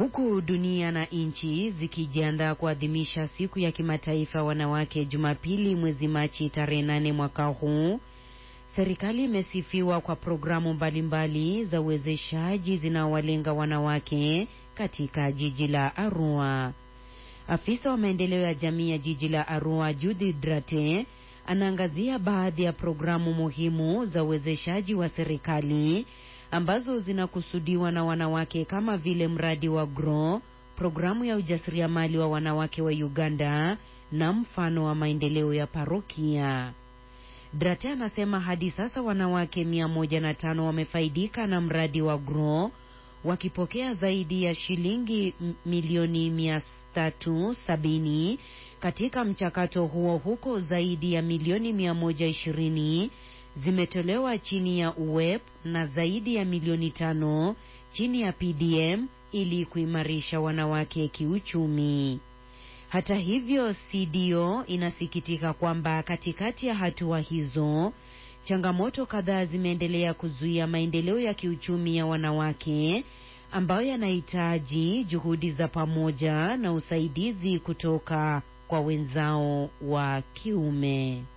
Huku dunia na nchi zikijiandaa kuadhimisha siku ya kimataifa wanawake Jumapili mwezi Machi tarehe nane mwaka huu, serikali imesifiwa kwa programu mbalimbali za uwezeshaji zinaowalenga wanawake katika jiji la Arua. Afisa wa maendeleo ya jamii ya jiji la Arua, Judith Drate, anaangazia baadhi ya programu muhimu za uwezeshaji wa serikali ambazo zinakusudiwa na wanawake kama vile mradi wa GROW, programu ya ujasiriamali wa wanawake wa Uganda na mfano wa maendeleo ya parokia. Drate anasema hadi sasa wanawake mia moja na tano wamefaidika na mradi wa GROW wakipokea zaidi ya shilingi milioni mia tatu sabini katika mchakato huo, huko zaidi ya milioni mia moja ishirini zimetolewa chini ya UWEP na zaidi ya milioni tano chini ya PDM ili kuimarisha wanawake kiuchumi. Hata hivyo, CDO inasikitika kwamba katikati ya hatua hizo changamoto kadhaa zimeendelea kuzuia maendeleo ya kiuchumi ya wanawake ambayo yanahitaji juhudi za pamoja na usaidizi kutoka kwa wenzao wa kiume.